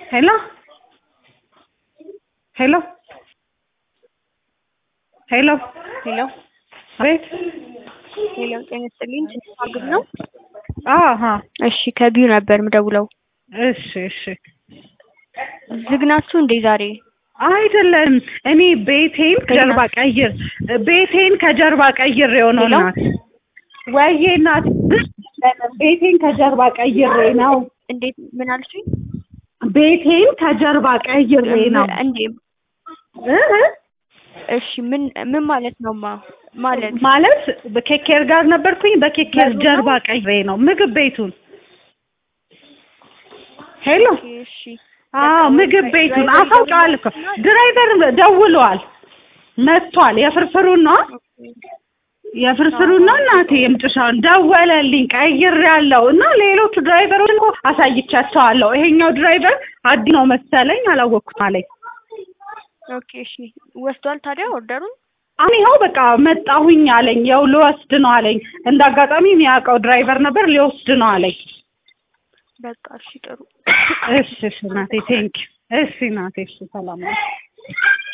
ሄሎ ሄሎ ሄሎ ሄሎ አቤት ሄሎ፣ ጤና ይስጥልኝ። ትንሽ አግብ ነው። አሀ እሺ፣ ከቢዩ ነበር ምደውለው። እሺ እሺ ዝግ ናችሁ እንዴ ዛሬ? አይደለም እኔ ቤቴን ከጀርባ ቀይር ቤቴን ከጀርባ ቀይር የሆነው ሄሎ? ናት ወይዬ ናት ቤቴን ከጀርባ ቀይሬ ነው እንዴት ምን አልሽኝ? ቤቴን ከጀርባ ቀይሬ ነው እንዴ እ እ እሺ፣ ምን ምን ማለት ነው? ማ ማለት ማለት በኬኬር ጋር ነበርኩኝ በኬኬር በሩ ነው? ጀርባ ቀይሬ ነው ምግብ ቤቱን ሄሎ ኦኬ፣ እሺ አዎ ምግብ ቤቱን አሳውቀዋል እኮ ድራይቨር ደውሏል መጥቷል የፍርፍሩን ነው የፍርፍሩን ነው እናቴ የምጥሻውን ደወለልኝ ቀይሬያለሁ እና ሌሎቹ ድራይቨሮች እኮ አሳይቻቸዋለሁ ይሄኛው ድራይቨር አዲ ነው መሰለኝ አላወቅኩም አለኝ ኦኬ፣ እሺ ወስዷል ታዲያ ኦርደሩን? አሁን ይኸው በቃ መጣሁኝ አለኝ ያው ልወስድ ነው አለኝ እንደ አጋጣሚ የሚያውቀው ድራይቨር ነበር ሊወስድ ነው አለኝ በቃ እሺ፣ ጥሩ እሺ እሺ እናቴ ቴንኪው እሺ እናቴ እሺ ሰላም ነው